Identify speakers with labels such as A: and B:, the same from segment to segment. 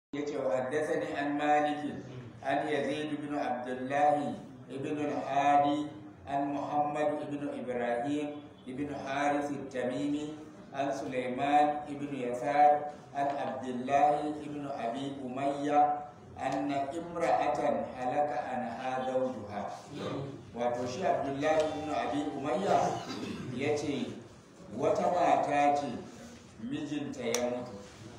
A: yace wa haddathani an malik an yazid ibn abdullah ibn al-hadi an muhammad ibn ibrahim ibn harith at-tamimi an sulaiman ibn yasar an abdullah ibn abi umayya anna imra'atan halaka an hadawjuha wato shi abdullahi ibn abi umayya yace wata mata ce mijinta ya mutu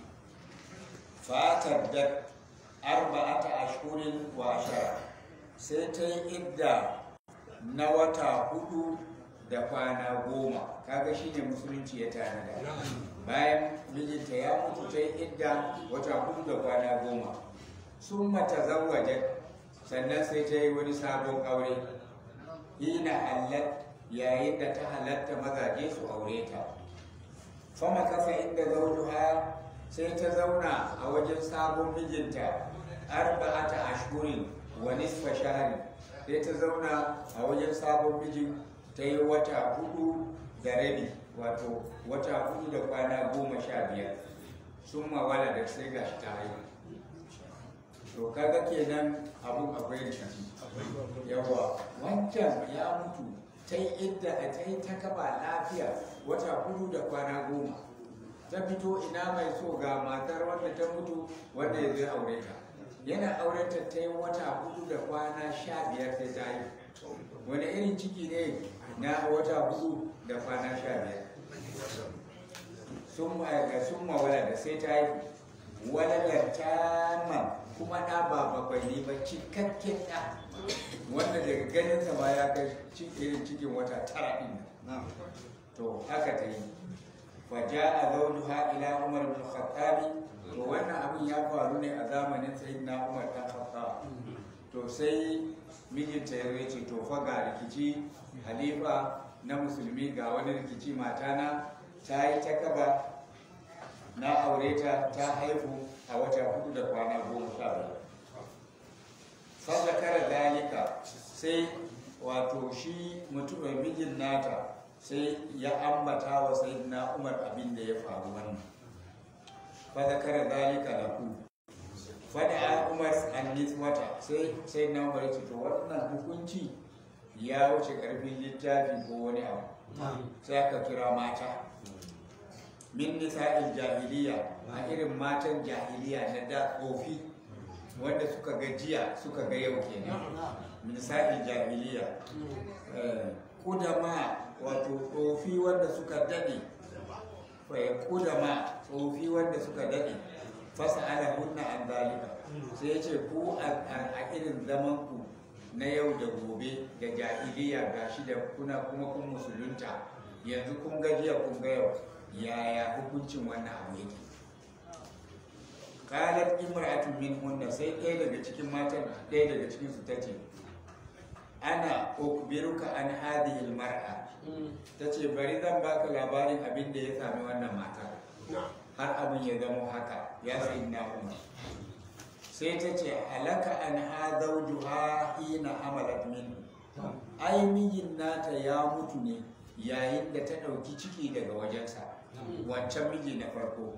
A: fatar da arba'ata ashhurin wa ashara sai ta yi idda na wata hudu da kwana goma kaga shine musulunci ya tanada bayan mijinta ya mutu ta yi idda wata hudu da kwana goma sun mata zawaje sannan sai ta yi wani sabon aure hina halat yayin da ta halatta mazaje su aure ta fama kasa inda zaujuha sai ta zauna a wajen sabon mijinta arba'ata ashhurin wa nisfa shahri sai ta zauna a wajen sabon mijin ta yi wata hudu da rabi wato wata hudu da kwana goma sha biyar sun mawala da sai gashi ta haihu to kaga kenan abun akwai rikici yawa wancan ya mutu ta yi idda a ta yi ta kaba lafiya wata hudu da kwana goma ta fito ina mai so ga matar wanda ta mutu wanda ya zai aure ta yana auren ta ta yi wata hudu da kwana sha biyar sai ta yi wani irin ciki ne na wata hudu da kwana sha biyar sun mawala da sai ta yi walalar taman kuma ɗa ba bakwai ne ba cikakken ɗa wanda daga ganinsa ma ya kai irin cikin wata tara ɗin to haka ta yi faja a zaunuha ila umar bin khattabi to wannan abin ya faru ne a zamanin sayyidina umar dan khattab to sai mijinta ya zai ce to fa ga rikici halifa na musulmi ga wani rikici matana ta yi ta kaba na aure ta ta haihu a wata hudu da kwana goma sha biyar fazakara zalika sai wato shi mutumin mijin nata sai ya ambata wa sayyidina umar abin da ya faru wannan fazakara zalika lahu fada umar annis wata sai sai na umar ce to wannan hukunci ya wuce karfin littafi ko wani abu sai aka kira mata min nisa'il jahiliya a irin matan jahiliya na da tsofi wanda suka ga jiya suka ga yau kenan min nisa'il jahiliya kudama wato tsofi wanda suka dade kudama tsofi wanda suka dade fasa ala hunna an zalika sai ya ce ku a irin zaman ku na yau da gobe da jahiliya gashi da kuna kuma kun musulunta yanzu kun ga jiya kun ga yau yaya hukuncin wannan abu yake kalar imra'atun min hunna sai ɗaya daga cikin matan ɗaya daga cikin su tace ana ukbiruka an hadhihi mar'a tace bari zan baka labarin abin da ya sami wannan mata har abin ya zama haka ya sayi na umar sai ta ce halaka an ha zawjuha hina hamalat min ai mijin nata ya mutu ne yayin da ta ɗauki ciki daga wajensa wancan miji na farko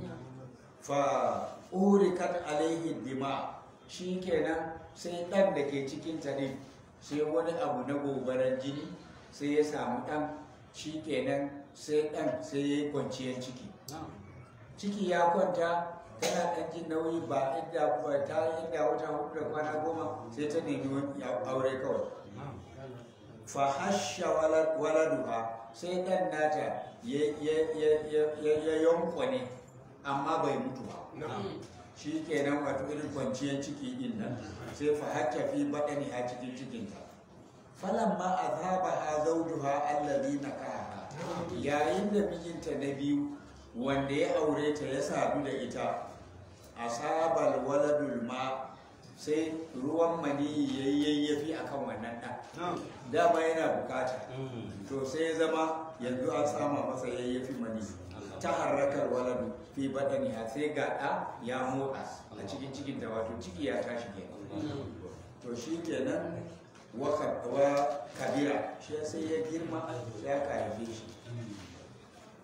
A: fa urikat alaihi dima shi kenan sai ɗan da ke cikin ne sai wani abu na gobarar jini sai ya samu ɗan shi kenan sai ɗan sai ya yi kwanciyar ciki ciki ya kwanta tana ɗan jin nauyi ba inda ta inda wata hudu da kwana goma sai ta nemi aure kawai fa hasha waladuha sai dan nata ya yankwane amma bai mutu ba shi kenan wato irin kwanciyar ciki din nan sai fa hatta fi baɗani a cikin cikinta falan ma a zaba ha zaujuha allazi na kaha yayin da mijinta na biyu wanda ya aure ta ya sadu da ita asabal waladul ma sai ruwan maniyi ya yi yayyafi a kan wannan ɗan dama yana bukata to sai ya zama yanzu an sama masa yayyafi mani ta harrakar waladu fi baɗani a sai ga ɗa ya motsa a cikin cikin da wato ciki ya tashi ke to shi kenan wa kabira shi sai ya girma sai aka haife shi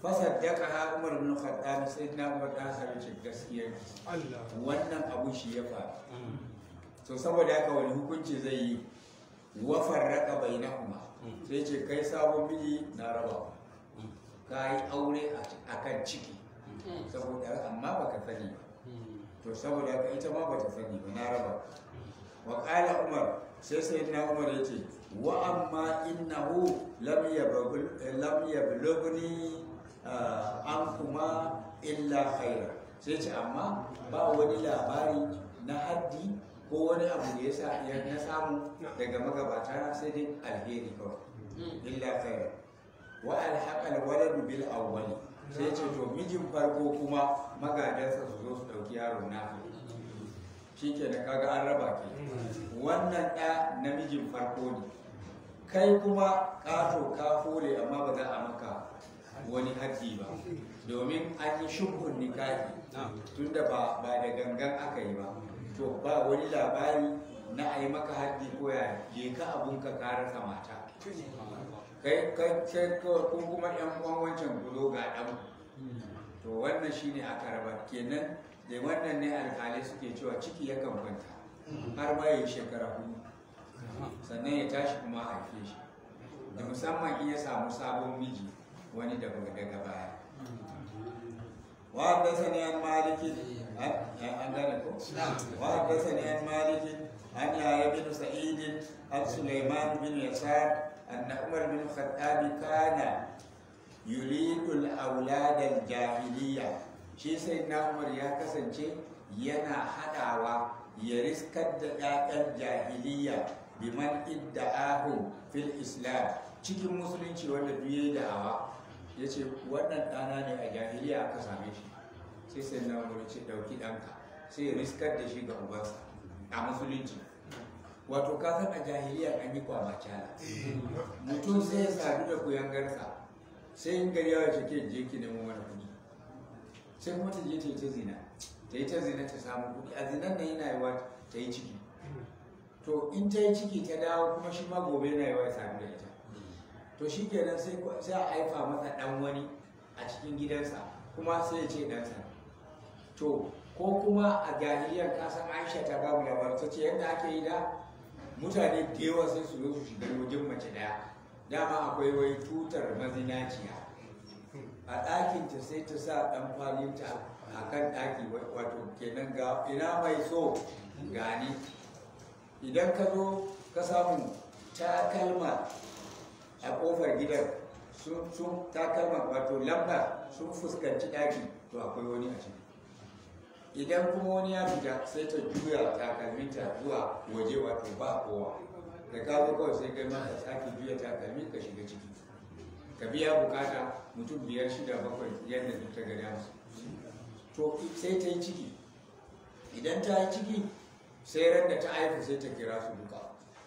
A: fasaddaka ha umar bin khattab sai na umar dan sarki gaskiya wannan abu shi ya faru to saboda haka wani hukunci zai yi wa farraqa bainahuma sai ce kai sabon miji na raba ka yi aure a kan ciki saboda amma baka sani ba to saboda haka ita ma bata sani ba na raba wa qala umar sai sai na umar ya ce wa amma innahu lam yablugh lam yablughni an kuma illa khaira sai ce amma ba wani labari na haddi ko wani abu da ya sa ya na samu daga magabata sai dai alheri kawai illa khaira wa alhaqa alwaladu bil awwali sai ce to mijin farko kuma magadansa su zo su dauki yaron na shike da kaga an raba ke wannan ɗa namijin farko ne kai kuma ƙato ka fole amma ba za a maka wani haddi ba domin an yi shubhun nikahi tunda ba ba da gangan aka yi ba to ba wani labari na a yi maka haddi ko ya je ka abun ka rasa mata kai kai ko kuma yan uwan wancan ku zo ga dan to wannan shine aka raba kenan da wannan ne alƙalai suke cewa ciki yakan kwanta har ma ya shekara hudu sannan ya tashi kuma a haife shi da musamman in ya samu sabon miji wani daga daga baya وحدثني عن مالك عن وحدثني عن مالك عن يحيى بن سعيد عن سليمان بن يسار أن عمر بن الخطاب كان يريد الأولاد الجاهلية shi sai na umar ya kasance yana haɗawa ya riskar da 'ya'yan jahiliya biman idda'ahum fil islam cikin musulunci wanda duk da'awa ya ce wannan ɗana ne a jahiliya aka same shi sai sai na umar ce ɗauki ɗanka sai ya riskar da shi ga ubansa a musulunci wato ka san a jahiliya an yi kwamacala mutum sai ya sadu da kuyangarsa sai in gari yawa ce ke je ki nemo wani kuɗi sai kuma ta je ta yi ta zina ta yi ta zina ta samu kuɗi a zinan nan yana yiwa ta yi ciki to in ta yi ciki ta dawo kuma shi ma gobe yana yiwa ya sami da ita to shi kenan sai a haifa masa ɗan wani a cikin gidansa kuma sai ya ce ɗansa to ko kuma a jahiliyar kasan aisha ta babu labar ta ce yadda ake yi da mutane da yawa sai su zo su shiga wajen mace ɗaya dama akwai wai tutar mazinaciya a ɗakinta sai ta sa ɗan kwalinta a kan ɗaki wato kenan ga ina mai so gani idan ka zo ka samu takalma a ƙofar gidan sun takalma wato lamba sun fuskanci ɗaki to akwai wani a ciki idan kuma wani ya fita sai ta juya takalminta zuwa waje wato ba kowa da ka zo kawai sai kai ma ka sake juya takalmi ka shiga ciki ka biya bukata mutum biyar shida bakwai yadda duk ta gada musu to sai ta yi ciki idan ta yi ciki sai ran da ta haifu sai ta kira su duka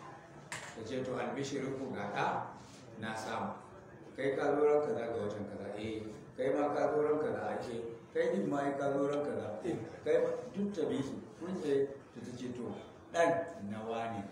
A: ta ce to albishirin ku ga ɗa na samu kai ka zo ran kaza ga watan kaza eh kai ma ka zo ran kaza ake kai din ma ka zo ran kaza kai duk ta bi su kun sai ta ce to ɗan nawa ne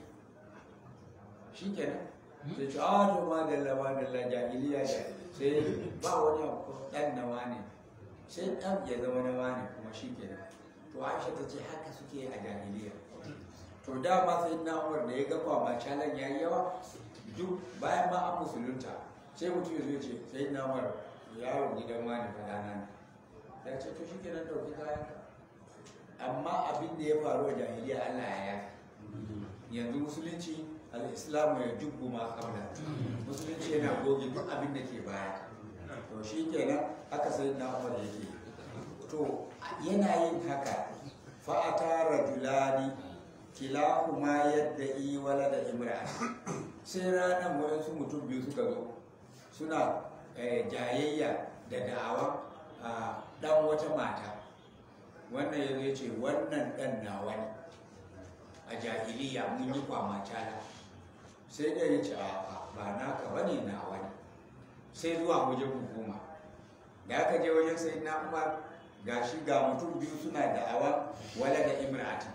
A: shi kenan sai ce a to ma dalla ma dalla jahiliya da sai ba wani abu dan nawa ne sai dan ya zama nawa ne kuma shi kenan to aisha ta ce haka suke a jahiliya to dama sai na umar da ya ga kwama calan ya yi yawa duk bayan ma an musulunta sai mutum ya zo ce sai na umar yaro gidan wani fadana ne ya ce to shi kenan ɗauki kayan amma abin da ya faru a jahiliya allah ya yafi yanzu musulunci al'islamu ya jubbu ma kabla musulunci yana goge duk abin da ke baya to shi kenan haka sai na umar yake to yana yin haka fa'ata rajulani kilahuma yadda yi wala da imra sai ranar waɗansu mutum biyu suka zo suna jayayya da da'awa a ɗan wata mata wannan ya zai ce wannan ɗan nawa ne a jahiliya mun yi kwamacala sai da ya ce a ba naka ba ne na wani sai zuwa wajen hukuma da aka je wajen sai na umar ga shi ga mutum biyu suna da'awa wala da imrati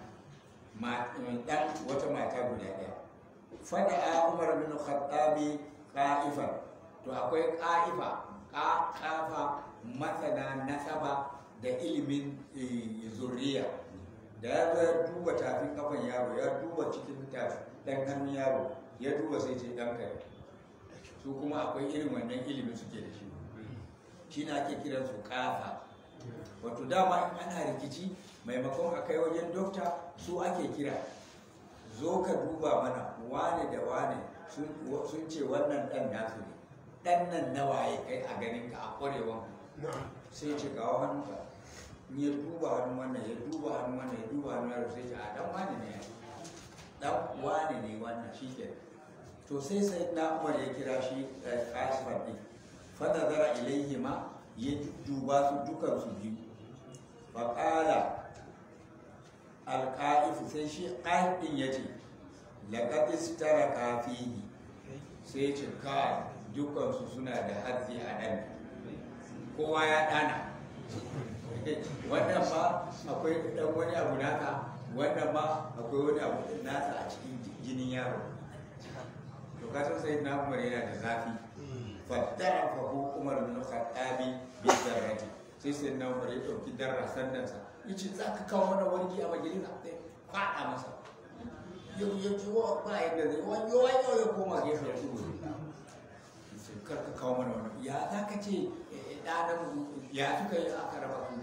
A: dan wata mata guda ɗaya fada a umar bin khattabi qa'ifan to akwai qa'ifa kafa masana nasaba da ilimin zuriya da ya zo ya duba tafin kafan yaro ya duba cikin dan hannun yaro ya duba sai ce dan kare su kuma akwai irin wannan ilimin suke da shi shi na ake kiran su kafa wato dama in ana rikici maimakon a kai wajen dokta su ake kira zo ka duba mana wane da wane sun ce wannan dan nasu ne dan nan nawa ya kai a ganin ka a kwarewan sai ce kawo hannunka in ya duba hannun wannan ya duba hannun wannan ya duba hannun yaro sai ce a dan wane ne dan wane ne wannan shi ke to sai sai na umar ya kira shi kasifar din fada zara ilaihi ma ya duba su dukan su biyu faƙala alƙa'ifu sai shi ƙa'ifin ya ce laƙaɗis tara kafihi sai ce ka dukansu suna da hadzi a ɗan kowa ya ɗana wannan ma akwai ɗan wani abu naka wannan ma akwai wani abu nasa a cikin jinin yaro to kasan sai na umar yana da zafi fattara fa ko umar bin khattabi bi darrati sai sai na umar ya dauki darra sandansa yace za ka kawo mana wargi a majalisa sai kwada masa yau ya ce wa ba yadda zai wani yau ya koma gefe ya tudu sai kar ka kawo mana wani ya za ka ce ɗanan ya suka yi aka raba su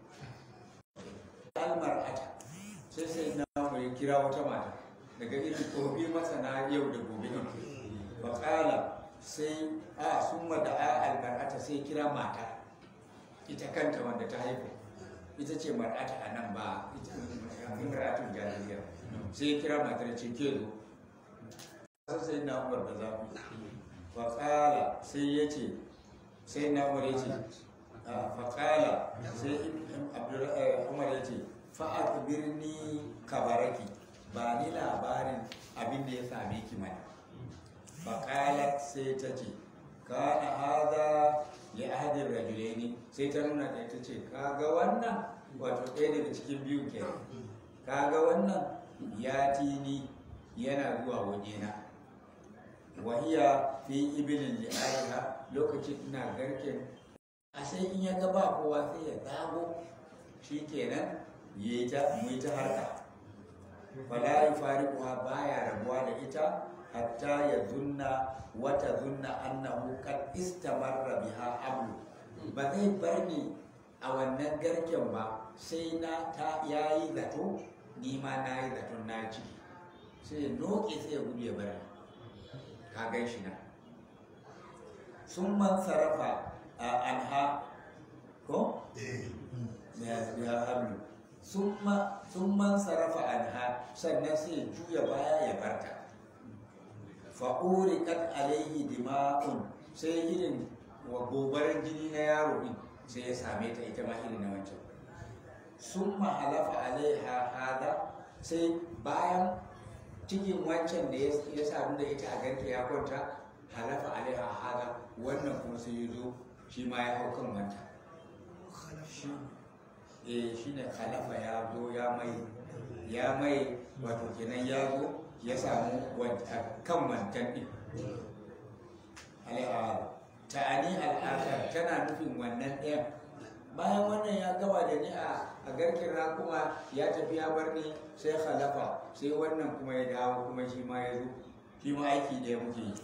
A: almar ata sai sai na umar ya kira wata mata daga irin gobe masana yau da gobe ne faƙala sai a sun da a almar'ata sai kira mata ita kanta wanda ta haifu ita ce mar'ata a nan ba ita mar'atun jahiliya sai kira matar ce ke zo sai sai na umar da zafi faƙala sai ya ce sai na umar ya ce faƙala sai umar ya ce fa'ad birni kabaraki ba ni labarin abin da ya same ki mana faƙalat sai ta ce kana haza ya ahadin rajulaini sai ta nuna da ta ce kaga wannan wato ɗaya daga cikin biyu ke kaga wannan ya tini yana zuwa wajena wahiya fi ibilin li'ariha lokacin ina garken a sai in ya ga ba kowa sai ya zago shi kenan ya yi ta harka fala yufariquha baya rabuwa da ita hatta ya zunna wata zunna annahu kad istamarra biha amru ba zai bar ni a wannan garken ba sai na ta yayi zato ni ma na yi zaton na ciki sai ya noke sai ya gudu ya bar ka gan shi na sun man sarrafa a anha ko ya hamlu sun man sarrafa anha sannan sai ya juya baya ya barta fa'uri kat alaihi dima'un sai irin wa gobarar jini na yaro din sai ya same ta ita ma irin na wancan sun halafa alaiha hada sai bayan cikin wancan da ya sadu da ita a ganta ya kwanta halafa alaiha hada wannan kuma sai ya zo shi ma ya hau kan wancan eh shi ne halafa ya zo ya mai ya mai wato kenan ya zo ya samu kan wancan ɗin ta'ani al'akar tana nufin wannan ɗayan bayan wannan ya gaba da ni a garkin kuma ya tafi ya bar ni sai halafa sai wannan kuma ya dawo kuma shi ma ya zo shi ma aiki da muke yi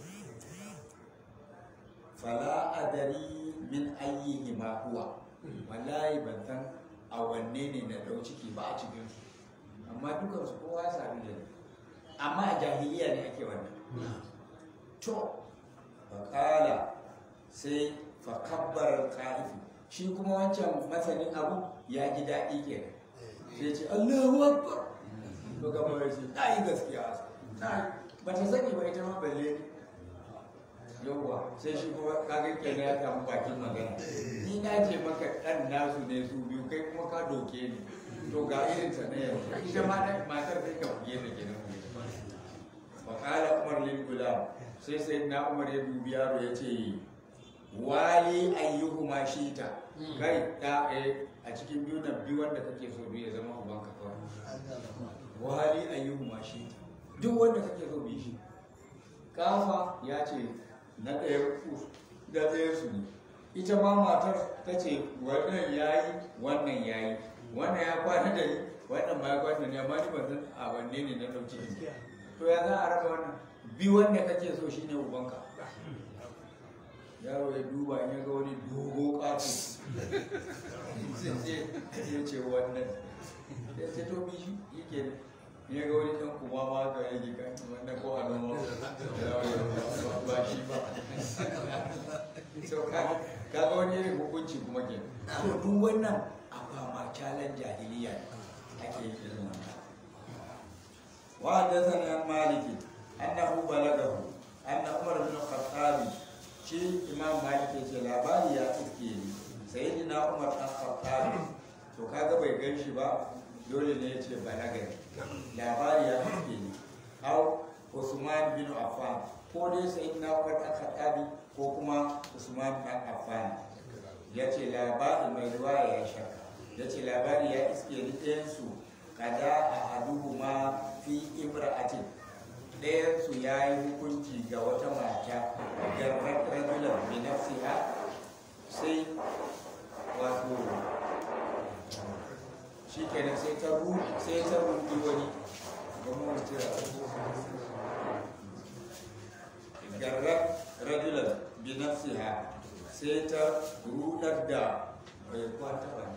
A: fala adari min ayyihi ma huwa wallahi ban san a wanne ne na ɗau ciki ba a cikinsu amma dukansu kowa ya sami da ni amma a jahiliya ne ake wannan to faƙala sai fakabbar ka'ifi shi kuma wancan masanin abu ya ji daɗi ke sai ce allahu akbar to gaba ya ce na yi gaskiya na ba ta sani ba ita ma balle yawwa sai shi kuma kaga kenan ya samu bakin magana ni na ce maka ɗan nasu ne su biyu kai kuma ka doke ni to ga irin ta na yau ita ma matar sai ka buge ta kenan wakala umar lil gulam sai sai na umar ya dubi yaro ya ce wali ayyuhu ma shita kai da a cikin biyu nan biyu wanda kake so biyu ya zama uban ka kawai wali ayyuhu ma shita duk wanda kake so bi shi kafa ya ce na ɗaya da ɗaya su ne ita ma matar ta ce wannan yayi wannan yayi wannan ya kwana da ni wannan ma ya kwana da ni amma ni ban san a wanne ne na dauki ciki to ya za a raba wannan bi wanda kake so shine ubanka yaro ya duba in ya ga wani dogo ƙato sai ya ce wannan ya ce to bi shi yake ne ya ga wani ɗan kuma ma ka yake kan wannan ko a noma ba shi ba so ka ga wani irin hukunci kuma ke to duk wannan a fama kyalan jahiliya ake yin irin wannan وحدثني عن مالك انه بلغه ان عمر بن الخطاب shi imam malik ya ce labari ya iske ni sai na umar dan khattab to kaga bai gan shi ba dole ne ya ce balaga labari ya iske ni au usman bin affan ko dai sai na umar dan khattab ko kuma usman dan affan ya ce labari mai ruwa ya shaka ya ce labari ya iske ni ɗayan su kada a haduhu ma fi imra'atin ɗayansu ya yi hukunci ga wata mata garrar rajulan bi nafsiha sai wato shi kenan sai ta ru sai ta rubi wani gama tira garrar rajulan bi nafsiha sai ta rudar da bai kwata ba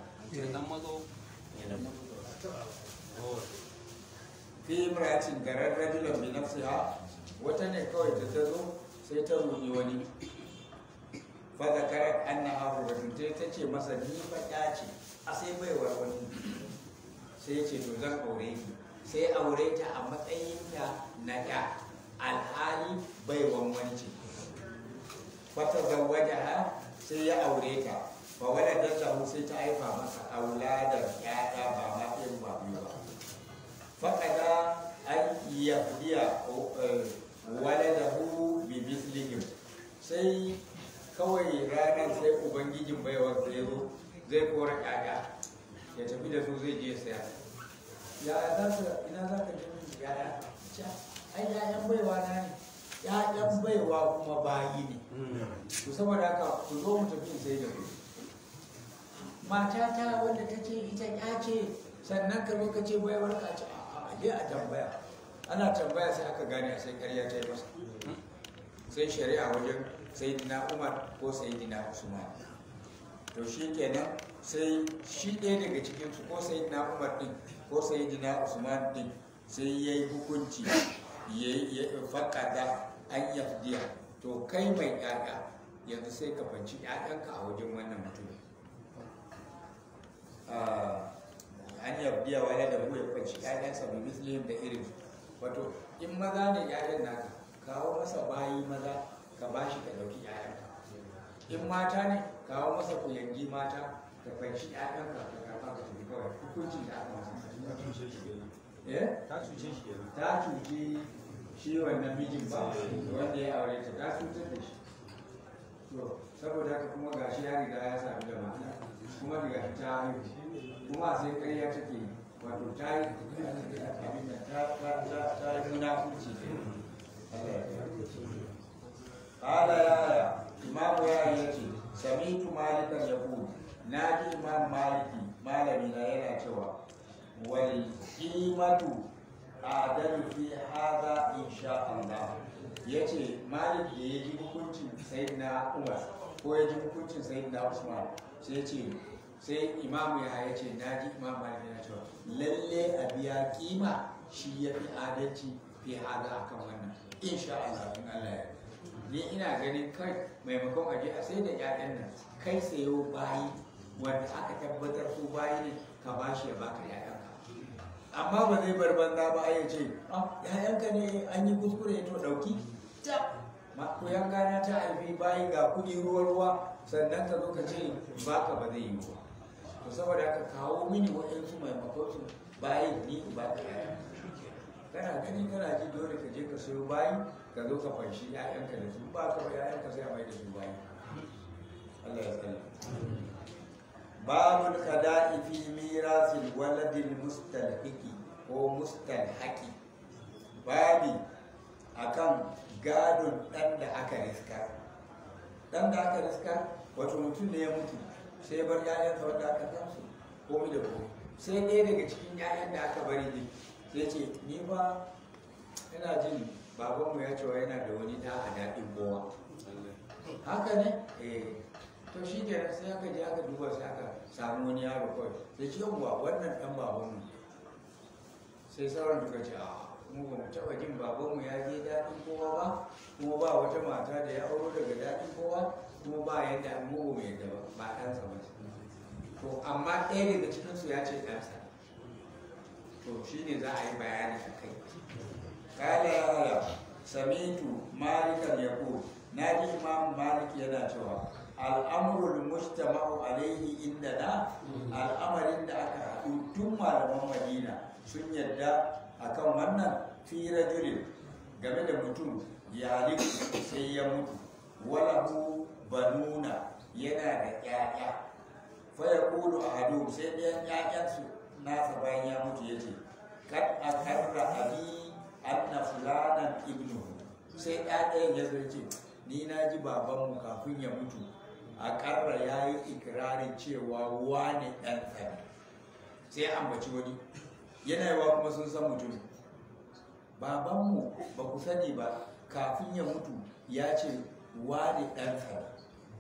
A: fi imratin garar rajulan bi nafsiha wata ne kawai da ta zo sai ta roƙi wani fa zakarat annaha hurratun ta ta ce masa ni fa ya ce a sai baiwar wani sai ya ce to zan aure ki sai aure ta a matsayinta na ya alhali baiwan wani ce fata zawwajaha sai ya aure ta fa waladat lahu sai ta haifa masa auladar ƴaƴa ba ma ɗin ba biyu ba faƙada an yahdiya waladahu bi mislihim sai kawai ranar sai ubangijin baiwa zai zo zai kora ƴaƴa ya tafi da su zai je saya ya za su ina za ka je min ƴaƴa ca ai ƴaƴan baiwa na ne ƴaƴan baiwa kuma bayi ne to saboda haka ku zo mu tafi sai da ku matata wanda ta ce ita ƴa ce sannan ka zo ka ce baiwar ka ce a je a tambaya ana tambaya sai aka gane sai karya ta yi masa sai shari'a wajen sayidina umar ko sayidina usman to shi kenan sai shi ɗaya daga cikinsu ko sayidina umar ɗin ko sayidina usman ɗin sai ya yi hukunci ya faƙada an yafdiya to kai mai ƴaƴa yanzu sai ka fanci ƴaƴanka a wajen wannan mutum an yabdiya wale da mu ya kwanci ƴaƴansa bi muslim da irin wato in maza ne ƴaƴan naka kawo masa bayi maza ka bashi ka dauki ƴaƴanka in mata ne kawo masa kuyangi mata ka kwanci ƴaƴanka ka karɓa ka tafi kawai hukuncin da aka masa eh
B: ta cuce shi kenan
A: ta cuci shi wannan mijin ba wanda ya aure ta ta cutar da shi to saboda haka kuma gashi ya riga ya sami da mata kuma daga ta haihu kuma sai ƙarya take yi wato ta yi abin da ta ta ta ta yi munafurci Kala yaya imamu ya yi ce samitu malikan yaqul na ji imam maliki malami na yana cewa wal qimatu adalu fi hadha insha Allah yace malik da ya ji hukuncin sayyidina Umar ko ya ji hukuncin sayyidina Usman sai ya ce sai imamu ya ya ce na ji imam malik yana cewa lalle a biya kima shi ya fi adalci fi hada akan wannan insha Allah in Allah ya ni ina ganin kai maimakon aje a sai da ƴaƴan nan kai sayo bayi wanda aka tabbatar su bayi ne ka bashi ya baka ƴaƴanka amma ba zai bar banza ba ya ce ah ƴaƴanka ne an yi kuskure to ɗauki ta ma ko gana ta haifi bayi ga kuɗi ruwa ruwa sannan ka zo ka ce baka ba zai yi ba to saboda haka kawo mini waɗansu maimakon su bayi ni ba ka ƴaƴa kana gani kana ji dole ka je ka sayo bayi ka zo ka fanshi ƴaƴanka da su ba ka ba ƴaƴanka sai a mai da su bayi Allah ya tsare babul qada'i fi mirasil waladil mustalhiqi ko mustalhaqi babi akan gadon dan da aka riska dan da aka riska wato mutum ne ya mutu sai ya bar ƴaƴansa wanda aka kansu komai da komai sai ɗaya daga cikin ƴaƴan da aka bari din sai ce ni ba ina jin babanmu ya cewa yana da wani ɗa a daɗin kowa haka ne eh to shi ke sai aka je aka duba sai aka samu wani yaro kawai sai ce yawwa wannan ɗan babanmu sai sauran suka ce a mu ba mu taɓa jin babanmu ya je daɗin kowa ba kuma ba wata mata da ya auro daga daɗin kowa kuma ba yadda mu ba mu yadda ba ba ɗansa ba to amma ɗaya daga cikinsu ya ce ɗansa to shine za a yi bayani a kai kala samitu malikan yaqul naji imam malik yana cewa al'amrul mujtama'u alaihi indana al'amarin da aka haɗu tun malaman madina sun yadda akan wannan fi rajulin game da mutum ya sai ya mutu walahu banuna yana da ƴaƴa fa yaqulu ahadum sai ɗayan ƴaƴansu nasa bayan ya mutu yace kad akarra abi anna fulanan ibnu sai ɗaɗayan ya zai ce ni na ji babanmu kafin ya mutu a ƙarra ya yi ikirarin cewa wane ɗan tsari sai ya ambaci wani yana yawa kuma sun san mutum babanmu ba ku sani ba kafin ya mutu ya ce wane ɗan tsari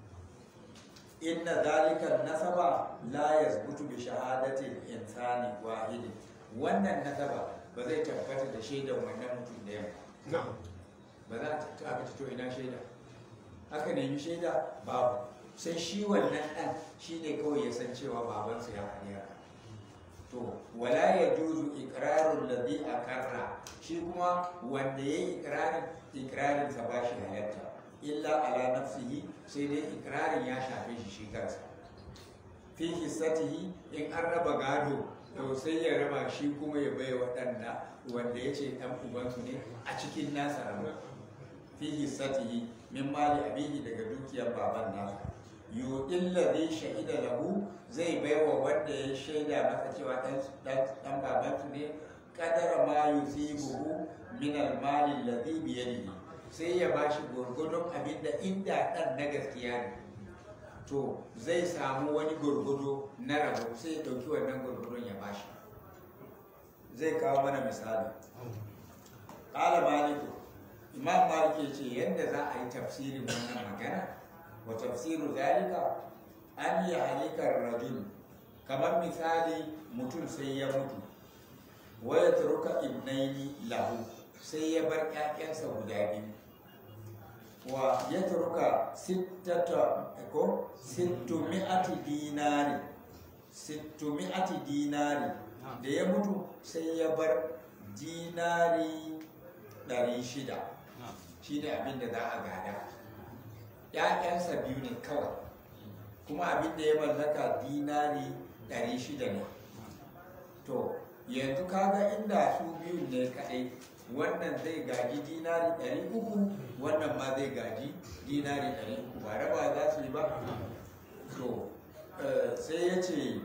A: inna zalikan nasaba la yazbutu bi shahadatin insani wahidin wannan nasaba ba zai tabbata da shaidan wannan mutum da yamma ba za a ta aka to ina shaida aka nemi shaida babu sai shi wannan ɗan shi ne kawai ya san cewa babansa ya faɗi haka to wala ya juzu ikrarun ladhi akarra shi kuma wanda ya yi ikrarin ikrarin sa ba shi halatta illa ala nafsihi sai dai ikrarin ya shafe shi shi kansa fi hissatihi in an raba gado to sai ya raba shi kuma ya bai waɗanda wanda ya ce ɗan ubansu ne a cikin nasa raba fi hissatihi min mali abihi daga dukiyar baban nasa yuɗin ladhi shahida lahu zai bai wa wanda ya shaida masa cewa ɗan babansu ne kadara ma yusibuhu min al-mali alladhi bi yadihi sai ya bashi gurgudun abinda inda ɗan na gaskiya ne to zai samu wani gurgudu na rabo sai ya ɗauki wannan gurgudun ya bashi zai kawo mana misali ƙala maliku imam malik ya ce yadda za a yi tafsirin wannan magana wa tafsiru zalika an yi halikar rajul kamar misali mutum sai ya mutu wa ya turuka ibnaini lahu sai ya bar ƴaƴansa guda biyu wa ya turuka sittata ko sittumi'ati dinari sittumi'ati dinari da ya mutu sai ya bar dinari ɗari shida shi ne abin da za a gada ‘ya'yansa biyu ne kawai kuma abin da ya mallaka dinari ɗari shida ne to yanzu kaga inda su biyu ne kaɗai wannan zai gaji dinari ɗari uku wannan ma zai gaji dinari ɗari uku ba raba za su yi ba to sai ya ce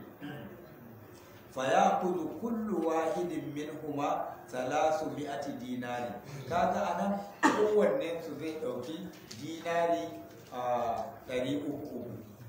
A: fayakudu kullu wahidin min huma salasu mi'ati dinari kaga anan kowanne su zai ɗauki dinari a ɗari uku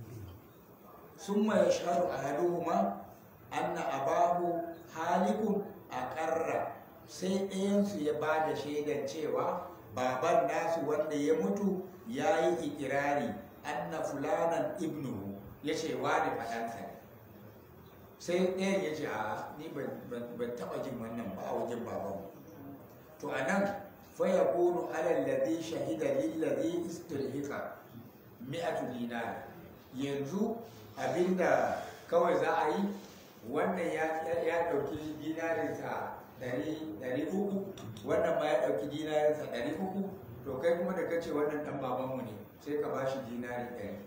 A: sun mai sharu a haduhuma anna abahu halikun a ƙarra sai ɗayansu ya ba da shaidan cewa baban nasu wanda ya mutu ya yi ikirari anna fulanan ibnuhu ya ce wani faɗansa ne sai ɗayan ya ce a ni ban taɓa jin wannan ba a wajen babanmu to a nan faya kunu alal ladhi shahida lillazi istilhiqa mi'atu dinar yanzu abinda kawai za a yi wannan ya ɗauki dinarinsa ɗari uku wannan ma ya ɗauki dinarinsa ɗari uku to kai kuma da kace wannan ɗan babanmu ne sai ka bashi dinari ɗari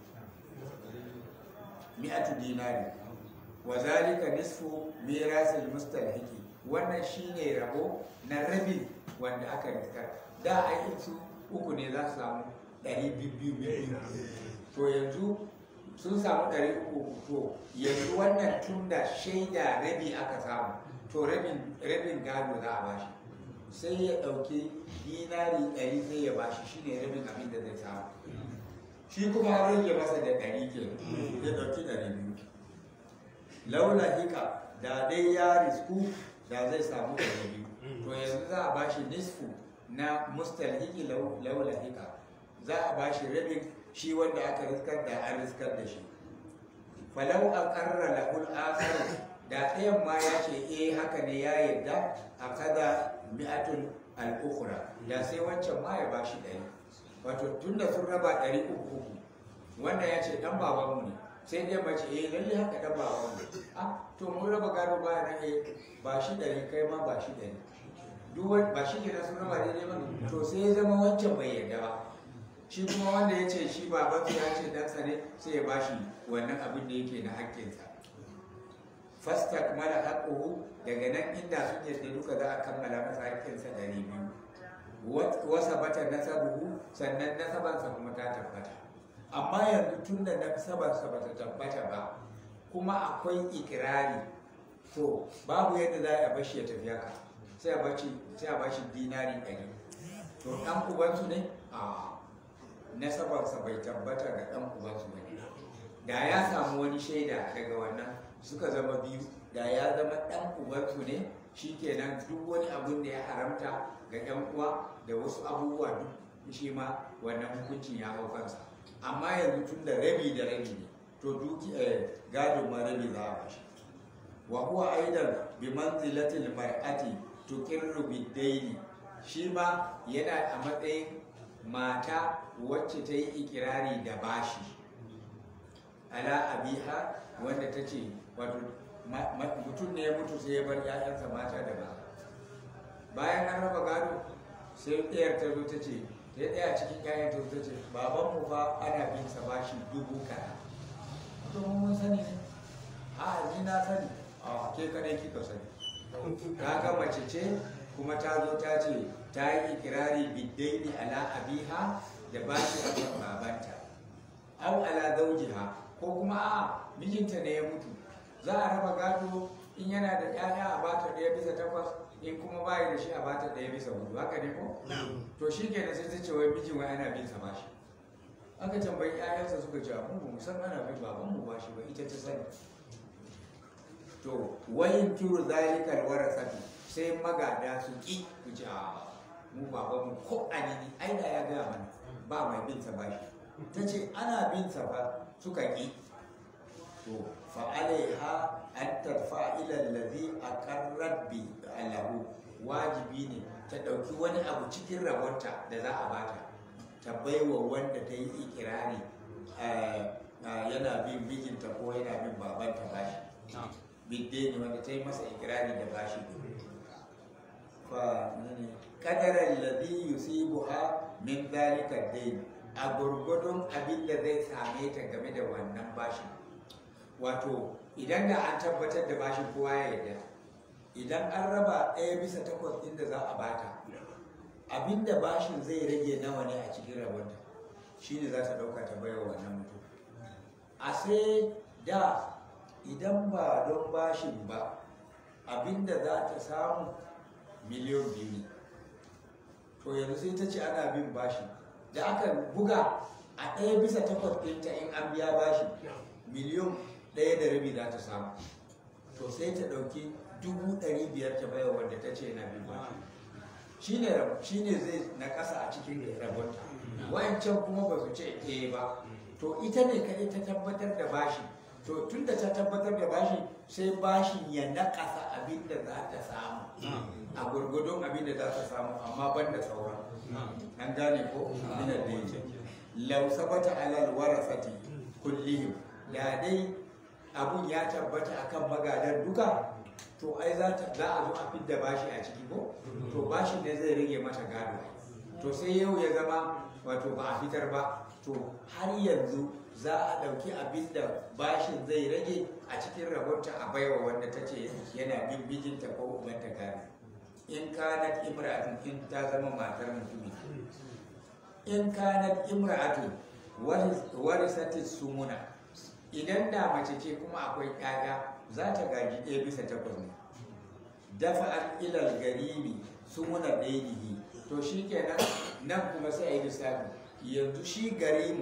A: mi'atu dinari wa zalika nisfu mirasil mustalhiki wannan shine rabo na rabi wanda aka riskar da aikin su uku ne za su samu ɗari biyu biyu to yanzu sun samu ɗari uku to yanzu wannan tun da shaida rabi aka samu to rabin gado za a bashi sai ya ɗauki dinari ɗari sai ya bashi shine rabin abin da zai samu shi kuma an rage masa da ɗari ke ya ɗauki ɗari biyu laula hika da dai ya risku da zai samu ɗari biyu to yanzu za a bashi nisfu na mustalhiki lau- laula hika za a bashi rabin shi wanda aka riskar da an riskar da shi falau a ƙarra lahul akharu da ɗayan ma ya ce eh haka ne ya yarda a kada mi'atun al'ukura da sai wancan ma ya bashi ɗari wato tunda sun raba ɗari uku uku wanda ya ce ɗan babanmu ne sai dai mace eh lalle haka ɗan babanmu ne ah to mun raba gado ba na eh ba shi ɗari kai ma ba shi ɗari duk wani ba shi kenan sun raba daidai ba to sai ya zama wancan bai yarda ba shi kuma wanda ya ce shi babansa ya ce ɗansa ne sai ya bashi wannan abin da yake na haƙƙinsa fasta mala haƙuhu daga nan inda sun yadda duka za a kammala masa haƙƙinsa ɗari biyu wasa bata nasabuhu sannan nasabansa kuma ta tabbata amma yanzu tun da nasabansa ba ta tabbata ba kuma akwai ikirari to babu yadda za a bashi ya tafi haka sai a bashi sai a bashi dinari ɗari to ɗan ubansu ne a nasabarsa bai tabbata ga ɗan ubansu ba ne da ya samu wani shaida daga wannan suka zama biyu da ya zama ɗan ubansu ne shikenan duk wani abun da ya haramta ga ɗan uwa da wasu abubuwa duk shi ma wannan hukuncin ya hau kansa amma yanzu tun da rabi da rabi ne to duki gado ma rabi za a bashi wa huwa aidan bi manzilatil mar'ati tuqirru bid shi ma yana a matsayin mata wacce ta yi ikirari da bashi ala abiha wanda ta ce wato mutum ne ya mutu sai ya bar 'ya'yansa mata da ba bayan an raba gado sai ɗayar ta zo ta ce ta yi ɗaya cikin 'ya'yan ta zo ta ce babanmu fa ana bin sa bashi dubu kaza to mun sani ne a ni na sani a ke kadai kika sani ta ga mace ce kuma ta zo ta ce ta yi ikirari biddaini ala abiha da bashi a kan babanta au ala zaujiha ko kuma a mijinta ne ya mutu za a raba gado in yana da 'ya'ya a bata ɗaya bisa takwas in kuma bayi da shi a bata ɗaya bisa hudu haka ne ko to shi kenan sai ta ce wai mijin wai ana bin sa bashi aka tambayi 'ya'yansa suka ce mu ba mu san ana bin baban mu bashi ba ita ta sani to wayin kiru zalikal warasatu sai magada su ki ku ce a mu baban mu ko anini ai da ya gaya mana ba mai bin sa bashi ta ce ana bin sa fa suka ki to fa alaiha an tarfa ila allazi aqarrat bi alahu wajibi ne ta dauki wani abu cikin rabonta da za a bata ta baiwa wanda ta yi ikirari yana bin mijinta ko yana bin babanta bashi bidde ne wanda ta yi masa ikirari da bashi fa ne kadaran ladhi yusibuha min dhalika dayn a gurgudun abin da zai same ta game da wannan bashin wato idan da an tabbatar da bashin kowa ya yarda idan an raba ɗaya bisa takwas ɗin da za a bata abin da bashin zai rage nawa ne a cikin rabonta shine za ta ɗauka ta baiwa wannan mutum a sai da idan ba don bashin ba abin da za ta samu miliyon biyu ne to yanzu sai ta ce ana bin bashi da aka buga a ɗaya bisa takwas ɗinta in an biya bashi miliyon ɗaya da rabi za ta samu to sai ta ɗauki dubu ɗari biyar ta baiwa wanda ta ce na bin bashi shi ne zai na ƙasa a cikin rabonta wayancan kuma ba su ce eh ba to ita ne kaɗai ta tabbatar da bashi to tun da ta tabbatar da bashi sai bashin ya naƙasa abin da za ta samu a gurgudun abin da za ta samu amma ban da sauran an gane ko minar da yake lau sabata alal warasati kullihim da dai abun ya tabbata akan magadan duka to ai za a zo a fidda bashi a ciki ko to bashin ne zai rage mata gado to sai yau ya zama wato ba a fitar ba to har yanzu za a ɗauki abin da bashin zai rage a cikin rabonta a baiwa wanda ta ce yana bin bijinta ko ubanta gado in kanat imra'atun in ta zama matar mutumi in kanat imra'atun warisati sumuna idan da mace ce kuma akwai ƴaƴa za ta gaji ɗaya bisa takwas ne dafa an ilal garibi sumuna ɗainihi to shi kenan nan kuma sai a yi lissafi yanzu shi garimu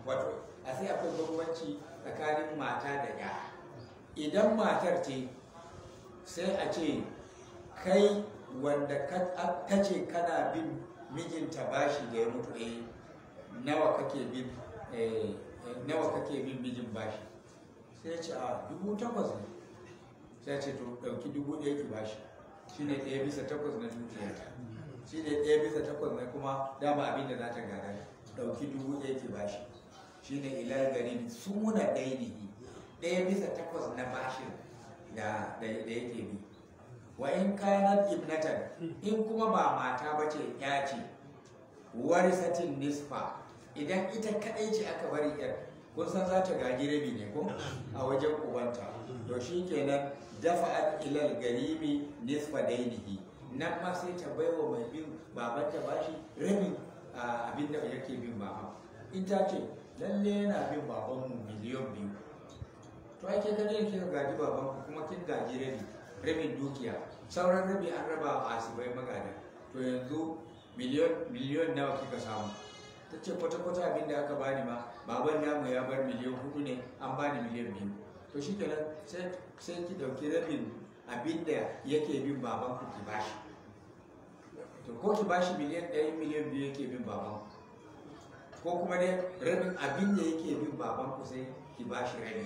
A: wato a sai akwai bambanci tsakanin mata da ya idan matar ce sai a ce kai wanda ka ce kana bin mijinta bashi da ya mutu eh nawa kake bin eh, nawa kake bin mijin bashi sai ya ce a dubu takwas ne sai ya ce to ɗauki dubu ɗaya ki bashi shine ɗaya bisa takwas na dukiyarta shi ne ɗaya bisa takwas na kuma dama abin da za ta gada ɗauki dubu ɗaya ki bashi shi ne ilar gari suna ɗaya ne ɗaya bisa takwas na bashin da da yake bi wa in kanat ibnatan in kuma ba mata ba ce ya ce warisatin nisfa idan ita kaɗai ce aka bari yar kun san za ta gaji rabi ne ko a wajen ubanta to shi kenan dafa'at ilal garimi nisfa dainihi nan ma sai ta baiwa mai bin babanta bashi rabin abin da yake bin baba in ta ce lalle yana bin babanmu miliyan biyu to ake gani da kika gaji babanku kuma kin gaji rabi rabin dukiya sauran rabi an raba wa asibai magada to yanzu miliyon miliyon nawa kika samu ta ce kwata-kwata abin da aka bani ma baban namu ya bar miliyan hudu ne an bani miliyan biyu to shi kenan sai ki dauki rabin abin da yake bin baban ku ki bashi to ko ki bashi miliyan ɗaya miliyan biyu yake bin baban ko kuma dai rabin abin da yake bin baban ku sai ki bashi rabi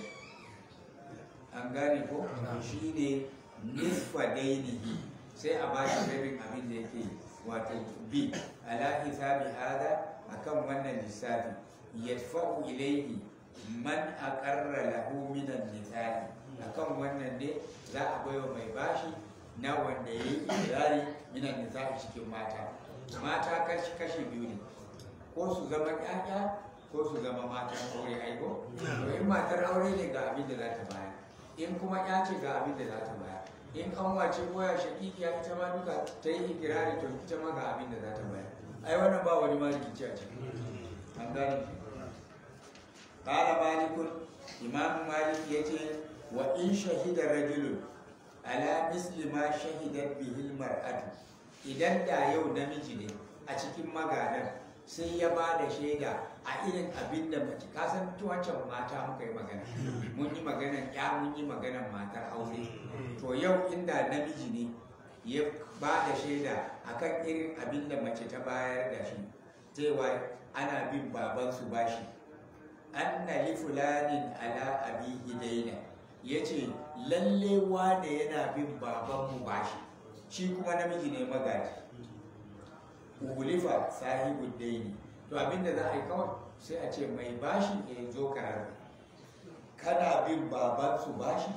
A: an gane ko shi ne nisfa dainihi sai a bashi rabin abin da yake wato bi ala hisabi hada akan wannan lissafi yadfa'u ilaihi man aqarra lahu minan nisa'i akan wannan ne za a baiwa mai bashi na wanda ya yi ikirari minan nisa'i cikin mata mata kashi kashi biyu ne ko su zama ƴaƴa ko su zama matan aure aiko to in matar aure ne ga abin da za ta bayar in kuma ƴa ce ga abin da za ta bayar in an wace koya shakikiya ita ma duka ta yi ikirari to ita ma ga abin da za ta bayar ai wannan ba wani ma rikici a ciki an gane قال مالك إمام مالك يتي وإن شهد رجل على مثل ما شهدت به المرأة idan da yau namiji ne a cikin magadan sai ya ba da shaida a irin abin da mace ka san wancan mata muka yi magana mun yi maganan ya mun yi maganan matar aure to yau inda namiji ne ya ba da shaida akan irin abin da mace ta bayar da shi cewa ana bin babansu bashi anna li fulanin ala abihi daina yace lalle wane yana bin babanmu bashi shi kuma namiji ne magaji ugulifa sahibu daini to abinda za a yi kawai sai a ce mai bashi ya zo karar kana bin babansu bashi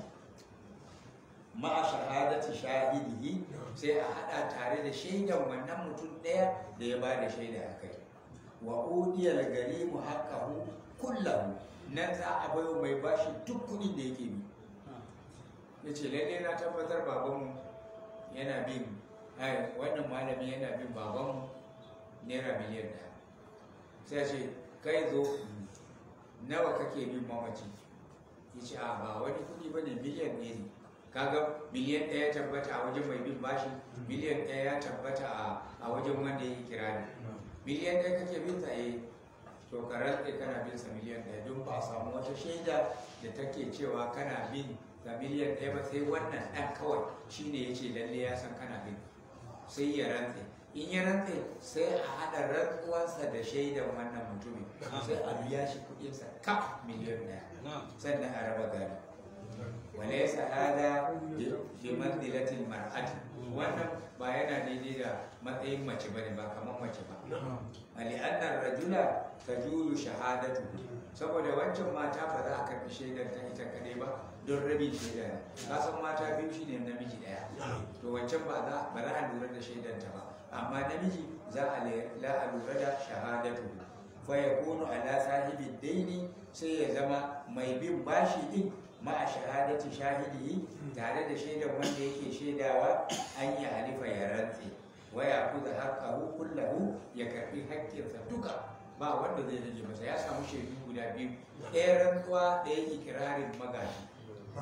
A: ma'a shahadati shahidihi sai a hada tare da shaidan wannan mutum ɗaya da ya ba da shaida a kai wa udiyal garimu haqqahu kullahu nan za a bayo mai bashi duk kudin da yake bi ya ce lalle na tabbatar babanmu yana bin ai wannan malami yana bin babanmu naira miliyan ɗaya sai ce kai zo nawa kake bin mamaci ya ce a ba wani kudi ba ne miliyan ɗaya ne kaga miliyan ɗaya ya tabbata a wajen mai bin bashi miliyan ɗaya ya tabbata a wajen wanda ya yi kirani miliyan ɗaya kake bin sa eh to ka rantse kana bin sa miliyan ɗaya don ba a samu wata shaida da take cewa kana bin sa miliyan ɗaya ba sai wannan ɗan kawai shine ya ce lalle ya san kana bin sai ya rantse in ya rantse sai a haɗa rantsuwansa da shaidan wannan mutumin sai a biya shi kuɗinsa kaf miliyan ɗaya sannan a raba gado وليس هذا بمنزلة المرأة wannan ba yana daidai da matsayin mace bane ba kamar mace ba ali annar rajula tajulu shahadatu saboda wancan mata ba za a karbi shaidar ta ita kadai ba don rabin shaida ne ka san mata biyu shine namiji daya to wancan ba za ba za a lura da shaidar ta ba amma namiji za a la a lura da shahadatu fa yakunu ala sahibi daini sai ya zama mai bin bashi din ma'a shahadati shahidihi tare da shaidan wanda yake shaidawa an yi halifa ya rantse waya ku da haƙƙahu kullahu ya karɓi haƙƙinsa duka ba wanda zai rage masa ya samu shaidu guda biyu ɗaya rantsuwa ɗaya ikirarin magaji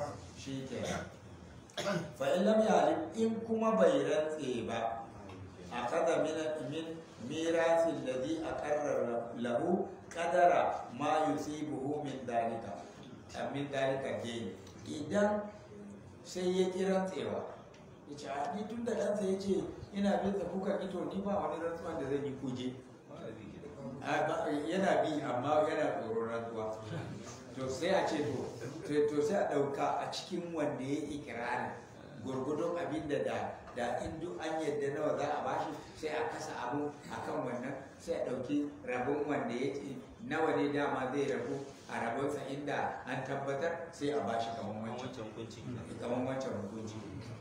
A: shi ke fa in lam yalim in kuma bai rantse ba akhadha min min mirathi alladhi aqarra lahu qadara ma yusibuhu min dalika min dalika gain idan sai ya kira tsewa ya ce a ni tun da ɗansa ya ce ina bin sa kuka ito ni ba wani rantsuwa da zan yi kuje A, ba- yana bi amma yana tsoron rantsuwa to sai a ce to to- to sai a ɗauka a cikin wanda ya yi ikirarin gurgudun abin da da da in duk an yadda nawa za a bashi sai a kasa abu a kan wannan sai a ɗauki rabon wanda ya ce nawa ne dama zai rabu a rabonsa inda an tabbatar sai a bashi kamar wancan
B: wancan hukunci
A: kamar wancan hukunci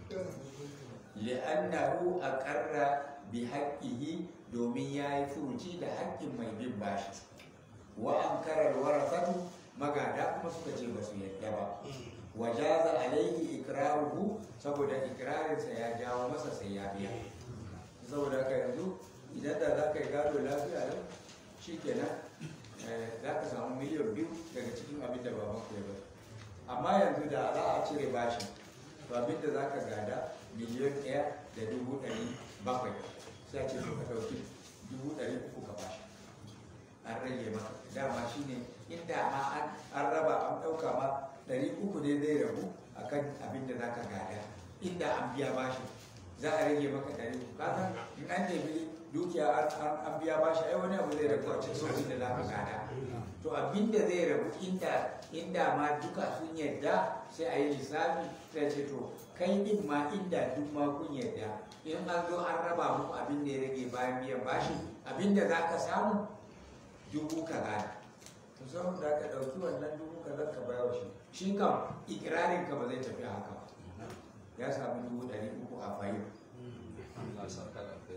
A: li'annahu aqarra bi haqqihi domin yayi furuci da haƙƙin mai bin bashi wa ankara warasatu magada kuma suka ce ba su yadda ba wa jaza alaihi ikraruhu saboda ikrarinsa ya jawo masa sai ya biya saboda haka yanzu idan da za ka yi gado lafiya lau shikenan eh, za ka samu miliyan biyu daga cikin abin da baban ku ya bari amma yanzu da za a cire bashi to abin da za ka gada miliyan ɗaya da dubu ɗari bakwai sai a ce to ka ɗauki dubu ɗari uku ka bashi an rage maka dama shine inda ma an an raba an ɗauka ma ɗari uku ne zai rabu akan abin da za ka gada inda an biya bashi za a rage maka ɗari uku ka san in an nemi dukiya an an- an biya bashi ai wani abu zai rabu a cikin sauƙin da za ka gada to abin da zai rabu inda inda ma duka sun yadda sai a yi lissafi sai ce to kai din ma inda duk ma kun yadda in an zo an raba muku abin da ya rage bayan biyan bashi abin da za ka samu dubu kaza to saboda da ka ɗauki wannan dubu kaza ka bayar shi shi kam ikirarin ka ba zai tafi haka ba ya samu dubu ɗari uku a fayi
B: Allah saka da kai